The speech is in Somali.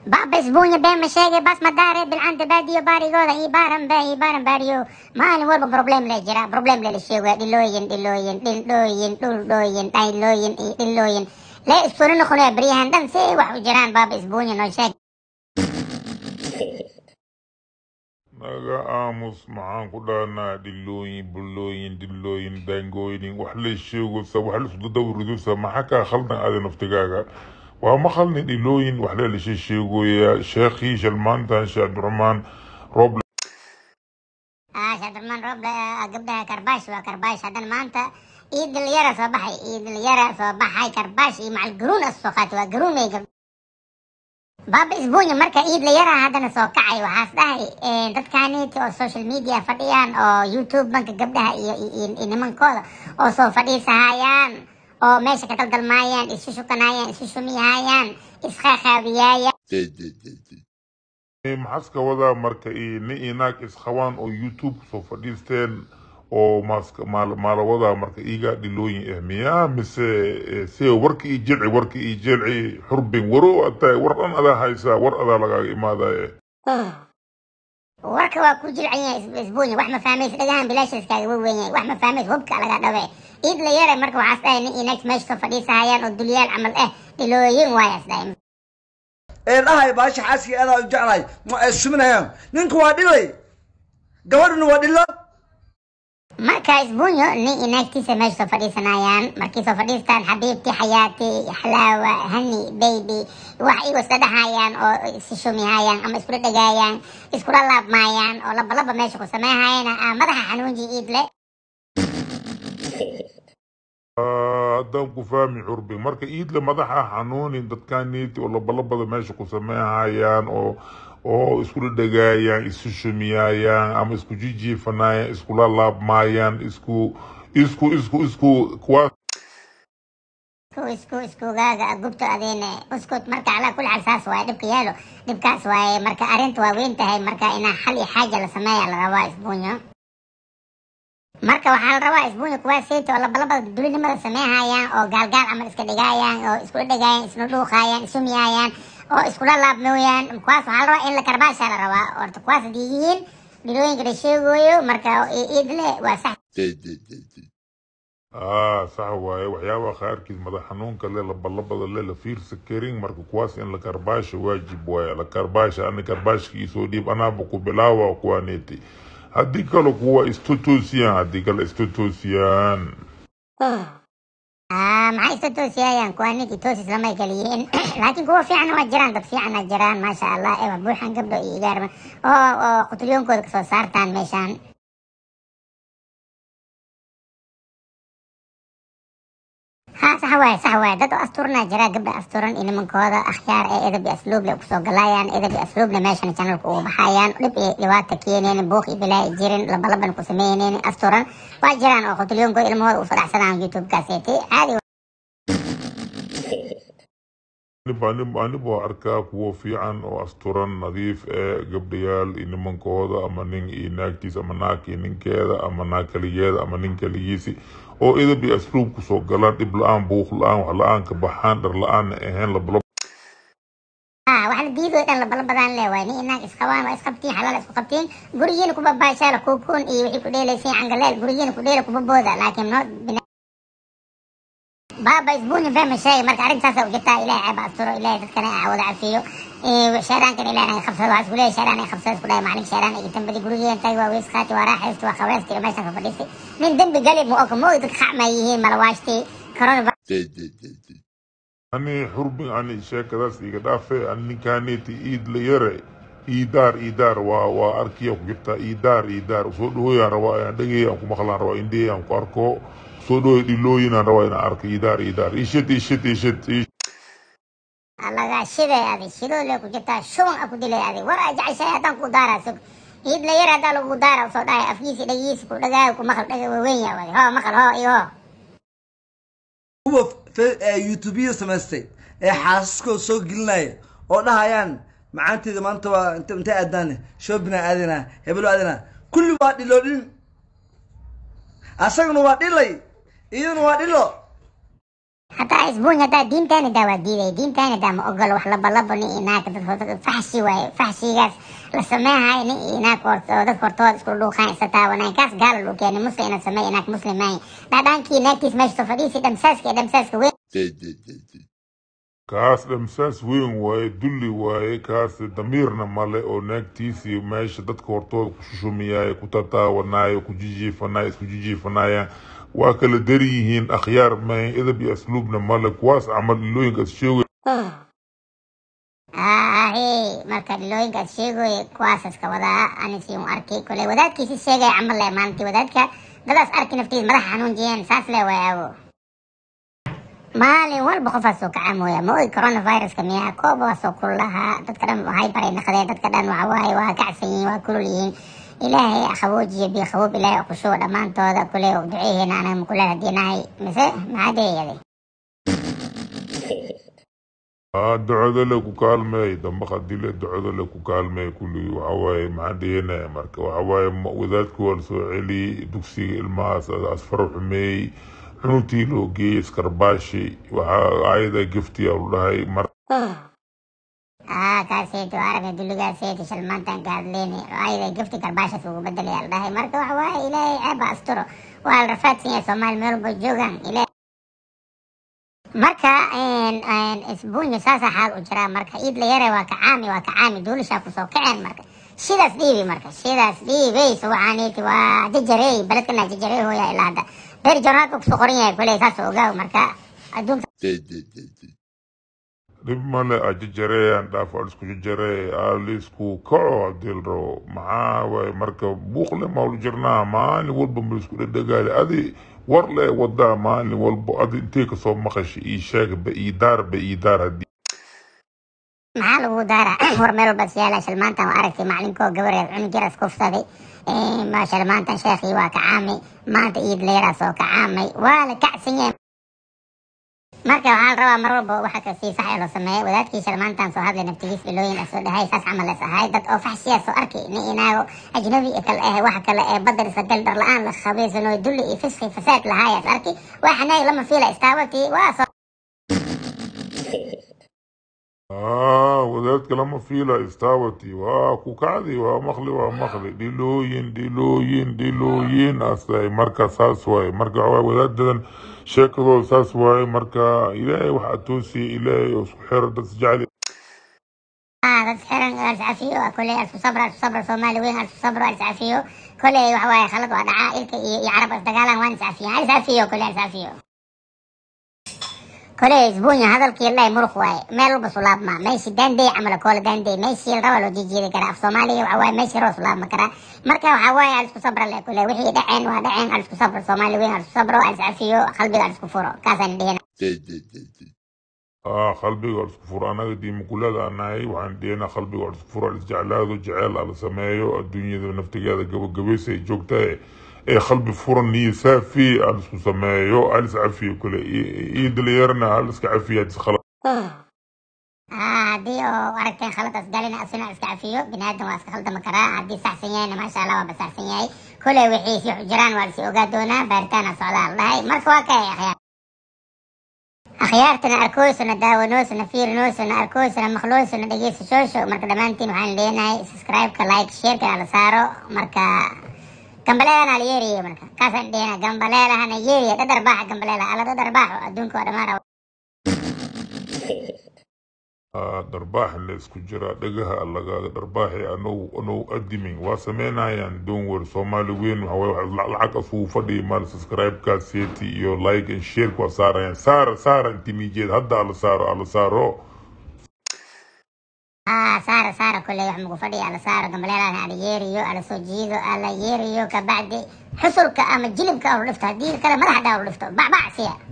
بابا اسبوعي بين مشاقي بس مداري بالعند باديو باري غودا يبارن با يبارن باريو مالي وربا بروبليم لا جرا بروبليم لا لشيغا ديلوين ديلوين ديلوين ديلوين ديلوين ديلوين لا اسطورين خلويا بريهان دم سي وحو جيران بابا اسبوعي نو شاك naga aamus maxaan ku dhahnaa dhilooyin bulooyin dilooyin daangooyin wax la sheegaysa wax la isku dawridusa maxaa kaa khaldan aada naftigaaga waa ma khalnin dhilooyin wax la lashe sheegoya sheekhii shalmaantan sheekh abdiraxmaan roob اه شاد الرحمن روب قبلها كرباش وكرباش هذا ما انت ايد اليرا صباحي ايد اليرا صباحي كرباش مع القرون السوقات وقرون ميقل بابا اسبوعي marka iid la yaraa haddana soo kacay waxaas dhahay dadkaaniiti oo social media fadhiyaan oo youtube banka gabdhaha iyo iyo nimankooda oo soo fadhiisahayaan oo meesha ka daldalmaayaan isu shukanayaan isu shumihayaan isqaaqaabiyaayaan maxaska wadaa marka i ni inaag isqabaan oo youtube soo fadhiisteen oo maska maal maala wadaa marka iga dhilooyin eh miyaa mise eh, see warka ii jelci warka ii jelci xurbin waro ataa war dhan adaa haysaa war adaa lagaaga imaadaye warka waa ku jilcan yahay isbuunya wax ma fahmaysa dhagahan bilaasha iskaaga waweyn yahay wax ma fahmaysa hubka laga dhawe iid la yaray marka waxaas dhahay nin inaag meesha soo fadhiisahayaan oo dulyaal camal eh dhilooyin waayaas dhahay ee dhahay baasha xaaskii adaa u jeclahay ma ay suminayaan ninka waa dhilay gabadhuna waa dhilo marka isbuunyo nin inaagtiisa meesha soo fadhiisanayaan markii soo fadhiistaan xabiibti xayaati xalaawa hani baby wax igu isla dhahayaan oo isi shumihayaan ama iskula dhagaayaan iskula laabmaayaan oo laba laba meesha ku sameynhayana aa madaxa xanuunji iidle Ah, haddaan ku fahmi xurbin marka iidle madaxa xanuunin dadkaaniiti oo labalabada meesha ku sameynhayaan oo oo iskula dhagaayaan isu shumiyayaan ama isku jijiifanayaan iskula laabmaayaan isku isku isku isku kuwaas isku isku iskugaaga gubto adeene uskut marka calaa kulli xaal saas waaye dhibka yaalo dhibkaas waaye marka arrinta waa weyn tahay marka inaa xal iyo xaaja la sameeya la rabaa isbuunyo marka waxaa la rabaa isbuunyo kuwaas sayto oo labalabada dulinimada sameynhayaan oo gaalgaal camal iska dhigaayaan oo iskula dhagaayaan isna dhuuqaayaan isumiyayaan oo iskula laabmooyaan kuwaas waxaa la rabaa in la karbaasha la rabaa horta kuwaas haddii yihiin dhilooyinka la sheegoyo marka iidle waa sax ah sax waaye waxyaabaha qaarkiis madax xanuunka le labalabada le la fiirsa karin marka kuwaas in la karbaasha waajib waaye la karbaasha ani karbaashka isoo dhiib anaaba ku bilaawa kuwaaneti haddii kale kuwa istotoosiyaan haddii kale istotoosiyaan Ah, maxay isu toosiyayaan kuwa ninkii toosis lamay kala yihiin laakiin kuwa fiican waa jiraan dad fiicana jiraan maasha allah ewa buuxan gabdho iyo igaarma oo oo qutulyoonkooda kasoo saartaan meeshaan ha sax waaye sax waaye dad oo asturna jira gabdha asturan iyo nimankooda akhyaar ee edab iyo asluub le kusoo galayaan edab iyo asluubna meeshan channelka ugu baxayaan dhib iyo dhibaata keeneen buuq iyo bilaa jirin labalaban ku sameyneen asturan waa jiraan oo qutulyoonkooda ilmahooda u fadhaxsadaan youtube-kaaseeti caadi aniba aniba aniba arkaa kuwo fiican oo asturan nadiif ee gabdhayaal iyo nimankooda ama nin iyo naagtiisa ama naag iyo ninkeeda ama naag kaligeeda ama nin kaligiisi oo edab iyo asluub kusoo galaan dhib la-aan buuq la-aan wax la-aan ka baxaan dhar la-aanna ahayn labalab ah wax la diido dhan labalabadaan le waay nin inaag isqabaan waa isqabtiin xalaal isku qabtiin gurigiina kuba baashaala kuukun iyo wixii ku dheelaysay cangaleel gurigiina ku dheela kuba booda laakiin no baaba isbuunya fahma sheegay marka arrintaasa u jirtaa ilahay ceeba asturo ilahay dadkana a wada cafiyo sheeraankan ilahay naga qabsado waxaa isku leeyahay sheeraan ay qabsado isku dhahay maalin sheeraan ay dambadi gurigeen tahay waa weys qaati waa raaxaysti waa qabaysti iyo meeshaan ka fadhiistay nin dembi gali ma oka mooy dadka xacmaa yihiin malawaashtii corona ani xurbin ani sheekadaas iga dhaafe ani ninkaaneti iid la yare iidaar iidaar waa waa arkiya ku jirtaa iidaar iidaar soo dhawooyaan rabaa inaan dhegey aan ku maqlaan rabaa indhey aan ku arko soo dhawoy dhilooyinaan rabaa inaan arko iidaar iidaar ishid ishid ishid ishid laga shiday adi shidoo le ku jirtaa shuban a ku dilay adi war a jeceshahay haddaan ku daaraa sug iid la yar haddaa lagu daara usoo dhahay afkiisi dhagiisi ku dhagaayo ku maqal dhaga waaweyn yaa wadi hoo maqal hoo iyo hoo kuwa fe- ee youtubeyada samaystay ee xaasaskooda soo gelinaya oo dhahayaan macaanteeda maanta waa int intay aadaane shoobina aadinaa hebelo aadinaa kulli waa dhiloodhin asaguna waa dhilay iyaduna waa dhilo hataa isbuuny hadaa diintaani daa waa diiday diintaani daa ma ogolo wax labalabo nin inaag dad faxshi waaye faxshigaas la sameehayo nin inaag oo dad hortooda isku dhuuqaan isa taawanaan kaas gaala luu keenay muslim ina sameey inaag muslim maahin dhaadhaankii naagtiis meesha soo fadhiisi dhamsaaska iyo dhamsaaska weyn kaas dhamsaas weyn waaye dulli waaye kaas damiirna male oo naagtiisii meesha dadka hortooda ku shushumiyaay ku tataawanaayo ku jijiifanayo isku jijiifanayaan waa kala dari yihiin akhyaar mayn edab iyo asluubna male kuwaas camal ilooyinkaas sheegay ahe marka dhilooyinkaas sheegoy kuwaasas ka wadaa anisi u arkay kole wadaadkiisi sheegay camal le maalintii wadaadka dadaas arki naftiis madaxa xanuunjiyeen saas le waayaabo maalin walba qofaas soo kaca mooya ma ogi coronaviruska miyaa kooba waa soo kulul lahaa dadka dhan waxay baray naqdeen dadka dhan waxa waaye waa kacsan yihiin waa kulul yihiin ilaahay qaboojiyo biyo qaboob ilaahay kushubo dhammaantooda kule duceeheena anaga makula hadinahay mise maxaa deeyaday aa ducada le ku kaalmeey damba hadile ducada le ku kaalmeey kulli waxawaaye maxaan dhihinaya marka waxawaaye wadaadka waa lasoo celi dugsiga ilmahaas asfaro xumeeyey cunugtii loo geeyey iskarbaashi waxaa ayada giftiya lu dhahay mar aa kaaseeti waa aragay dulligaaseeti shalmaantan ka hadleyni ayada gifti karbaashas ugu bedelaya la dhahay marka waxa waaye ilaahay ceeba asturo waa la rafaadsan yahay soomaali meel walba joogaan ilaahay marka isbuunyo saasa xaal u jiraa marka iid la yare waa ka caami waa ka caami duulishaa kusoo kaceen marka sidaas dhiibi marka sidaas dhiibayso waxaaniti waa jajarey beledkana jajarey hooya ilaa hadda beer jornaalka kusoo qoran yahay kule saas ogaaw marka adduunka dhib male ajajareeyaan dhaaf alisku jajaree alisku kaco hadii la rabo maxaa waaye marka buuqle maulu jirnaa maalin walba ma isku dhedhegaali adi war le wadaa maalin walba adi intee kasoo maqasha ii sheeg ba ii daar ba ii daar hadii maxaa lagu daara war meel walba siyaala shalmaantan waa aragtay macalinkoo gabareed cunug yaras kufsaday ma shalmaantan sheekhii waa kacaamay maanta iid leeraa soo kacaamay waa la kacsan yahay marka waxaa la rabaa mar walba waxa kasii sax ee loo sameeya wadaadkii shalmaantan soo hadlay naftigiis dhilooyin asoo dhahay saas camal es ahay dad oo faxshiya soo arkay nin inaago ajnabi kale eh waxa kale ee badar isagal dhar la-aan la khabiisanoo dulli iyo fisqi fasaad lahaayaas arki waa xanaag lama fiila istaawatii waa soo aa wadaadka lama fiila istaawati waa ku kacdi waa maqli waa maqli dhilooyin dhilooyin dhilooyin astahay marka saas waaye marka waxawaaye wadaadadan sheekadooda saas waaye marka ilaahay waxaa toosiya ilaahay oo isku xiro dad isjecel dad xiran alscafiyo kole alfu sabra alfu sabra soomaali weyn alfu sabra alscafiyo kole waxa waaye khalad waa dhacaa ilka iyo iyo carab isdagaalan waan iscafiyan alscafiyo kole alscafiyo kole isbuunya hadalkii ilaahay muruq waaye meel walba sulaabma meeshii daandey camala koola daandey meeshii raba loo jijiidi karaa af soomaaliga waxa waaye meeshii roo sulaabma karaa marka waxa waaye alisku sabra le kule wixii dhaceen waa dhaceen alisku sabra soomaali weyn alisku sabro aliscafiyo qalbiga alisku furo kaasaan dhihina aa qalbiga waa isku furo anaga diimakulada anahay waxaan dhihinaa qalbiga waa isku furo isjeclaado jeceel ala sameeyo adduunyada naftigeeda gabagabaysa ay joogtahay ee qalbi furan niyo saafi aan isku sameeyo alis cafiyo kule iyo dalinyarna aliska cafiya hadis khalad haddii oo aragteen khaladaas galina asuna iska cafiyo biniaadan waa iska khaldama karaa haddii saxsan yahayna maasha allah waa basaxsan yahay kule wixii sii jiraan waa lasii ogaa doonaa baaritaana socdaa la dhahay marka waa kay akhyaar akhyaartana arkoysana daawanoysana fiirinoysana arkoysana maqlooysana dhegeysasoosho marka dhammaantiin waxaan leenahay subscribe-ka like sharekana la saaro marka gambaleelana la yeeriyo marka kaasaan dhehena gambaleelahana yeeriya dhadar baaxa gambaleelaha alla dhadar baaxo adduunka waa dhammaan dharbaax la isku jiraa dhagaha lagaaga dharbaaxi anow anow adimin waa sameynayaan doonwer soomaali weyn waxawaaye lacag asugu fadhiya maal subscribe-kaa seeti iyo like and share waa saarayaan saara saara inti nijeed hadda ala saaro ala saaro aa saara saara kulley wax magu fadhiya ala saaro gambaleelahana ala yeeriyo ala soo jiido ala yeeriyo kabacdi xusulka ama jilibka alu dhifto haddii kale madaxa dhaa lu dhifto bacbac siya